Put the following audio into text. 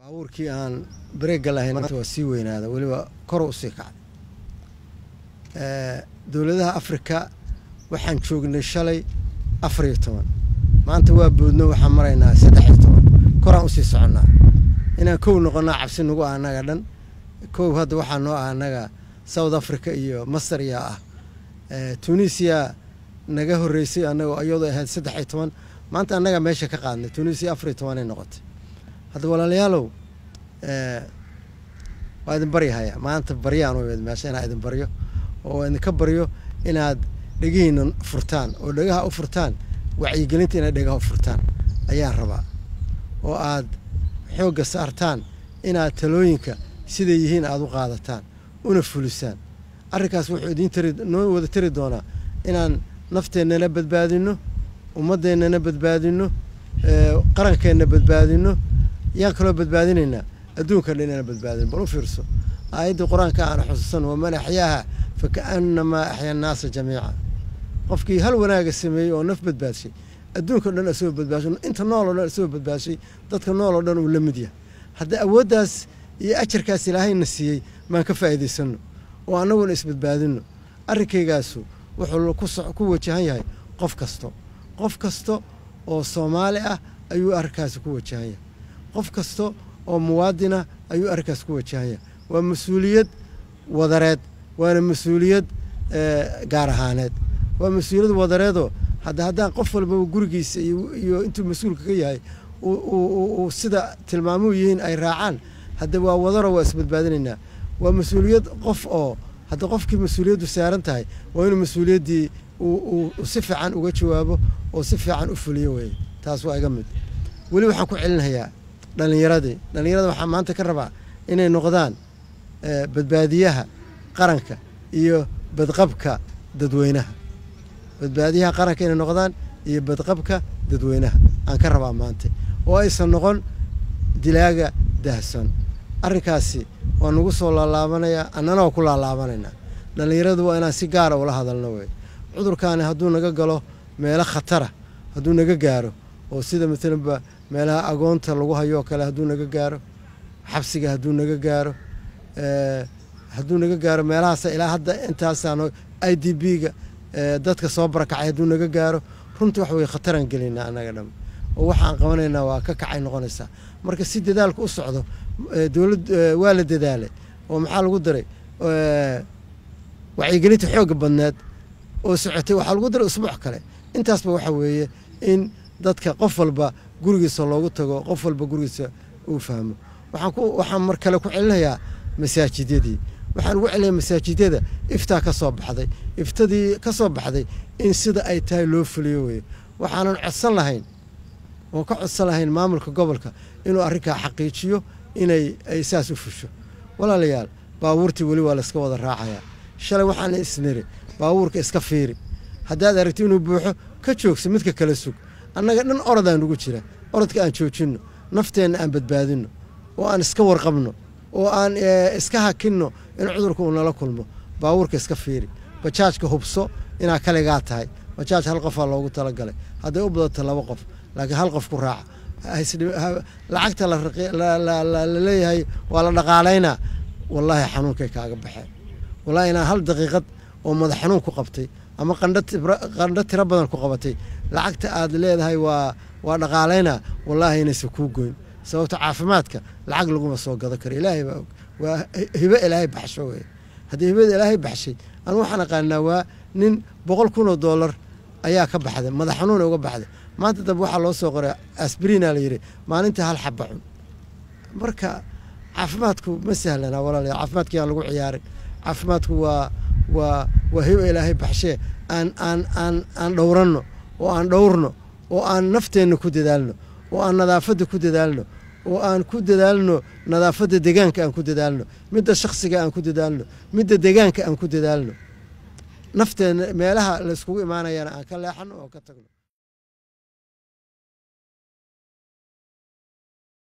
baabuurkii aan bareegga lahayn maanta waa sii weynaada weliba kor u sii kacday dowladaha afrika waxaan joognay shalay afar iyo toban maanta waa boodno waxaan maraynaa saddex iyo toban koraan usii soconnaa inaan kow noqonnaa cabsi nagu ah annaga dhan kow hadda waxaa noo ah annaga south africa iyo masar yaa ah tunisia naga horreysay annago iyadoo ahayd saddex iyo toban maanta annaga meesha ka qaadnay tunisia afar iyo tobanay noqotay hadda walaalayaalow waa idin baryahaya maanta baryaan u imid meesha inaa idin baryo oo idinka baryo inaad dhegihiina furtaan oo dhegaha u furtaan wacyigelinta inaad dhegaha u furtaan ayaan rabaa oo aad xoogga saartaan inaad talooyinka siday yihiin aada u qaadataan una fulisaan arrinkaas wuxuu idiin tari noo wada tari doonaa inaan nafteennana badbaadinno ummaddeennana badbaadinno qarankeenna badbaadinno yaan kaloo badbaadinaynaa adduunka dhan inaan badbaadino bal u fiirso aayaddii qur-aanka aan xusuusan waman axyaaha fa kaannamaa axya annaasa jamiica qofkii hal wanaaga sameeyey oo naf badbaadshay adduunka dhan isagoo badbaashay inta nooloo dhan isagoo badbaashay dadka nooloo dhan uu la mid yahay haddii awooddaas iyo ajarkaas ilaahayna siiyey maan ka faa'iidaysanno oo annaguna isbadbaadinno arrinkaygaasu wuxuu ku wajahan yahay qof kasto qof kasta oo soomaali ah ayuu arrinkaasi ku wajahan yahay qof kasta oo muwaadinah ayuu arrinkaas ku wajahan yahay waa mas-uuliyad wadareed waana mas-uuliyad gaar ahaaneed waa mas-uuliyad wadareedoo hadda haddaan qof walbaba gurigiisa iyo intuu mas-uulka ka yahay uu sida tilmaamuhu yihiin ay raacaan hadda waa wadaro waa isbadbaadinaynaa waa mas-uuliyad qof oo hadda qofkii mas-uuliyaddu saaran tahay waa inuu mas-uuliyaddii uu si fiican uga jawaabo oo si fiican u fuliyo weye taas waa iga mid weli waxaan ku celinhayaa dhallinyaradii dhallinyarada waxaa maanta ka rabaa inay noqdaan badbaadiyaha qaranka iyo badqabka dadweynaha badbaadiyaha qaranka inay noqdaan iyo badqabka dadweynaha aan ka rabaa maanta oo aysan noqon dilaaga dahson arrinkaasi waa nagu soo laalaabanayaa annana waa ku laalaabanaynaa dhallinyaradu waa inaan si gaara ula hadalno wey cudurkaani hadduu naga galo meelo khatara hadduu naga gaaro oo sida maalanba meelaha agoonta lagu hayoo kale hadduu naga gaaro xabsiga hadduu naga gaaro hadduu naga gaaro meelahaas ilaa hadda intaasaan i d b ga dadka soo barakacay hadduu naga gaaro runtii wax wey khataraan gelaynaa annaga dham oo waxaan qabanaynaa waa ka kacay noqonaysaa marka si dadaalka u socdo dowlad waa la dadaalay oo maxaa lagu daray wacyigelinta xoogga badneed oo socotay waxaa lagu daray usbuuc kale intaasba waxa weeye in dadka qof walba gurigiisa loogu tago qof walba gurigiisa uu fahmo waxaan ku waxaan mar kale ku celinayaa masaajidyadii waxaan ugu celinayaa masaajidyada iftaa ka soo baxday iftadii ka soo baxday in sida ay tahay loo fuliyo weeye waxaanan codsan lahayn oon ka codsan lahayn maamulka gobolka inuu arrinkaa xaqiijiyo inay ay saas u fusho walaalayaal baabuurtii weli waa layska wada raacayaa shalay waxaan isniri baabuurka iska fiiri haddaad aragti inuu buuxo ka joogso midka kala sug annaga dhan orodaan ugu jira orodka aan joojinno nafteenna aan badbaadinno oo aan iska warqabno oo aan iska hakinno in cudurka uu nala kulmo baabuurka iska fiiri bajaajka hubso inaa kaligaa tahay bajaaj hal qofaa loogu talagalay hadday u badato laba qof laakiin hal qof ku raaca lacagta la leeyahay waa la dhaqaalaynaa wallaahi xanuunkay kaaga baxeen wallaahi inaan hal daqiiqad oo madax xanuun ku qabtay ama qandho tiro badan ku qabatay lacagta aad leedahay waa waa dhaqaalaynaa wallaahi inaysan kuu goyn sababto caafimaadka lacag laguma soo gado karo ilaahay baa og waa hibo ilaahay baxsho wey haddii hibada ilaahay baxshay anu waxaan aqaanaa waa nin boqol kun oo dollar ayaa ka baxday madax xanuuna uga baxday maanta dambe waxaa loo soo qoray asbriina la yidhi maalintii hal xaba cun marka caafimaadku ma sahlanaa walaalayaa caafimaadkii aan lagu ciyaarin caafimaadku waa waa waa hibo ilaahay baxshee aan aan aan aan dhowranno oo aan dhowrno oo aan nafteenna ku dadaalno oo aan nadaafadda ku dadaalno oo aan ku dadaalno nadaafadda deegaanka aan ku dadaalno midda shaksiga aan ku dadaalno midda deegaanka aan ku dadaalno nafteenna meelaha layskugu imaanayana aan ka leexanno oo ka tagno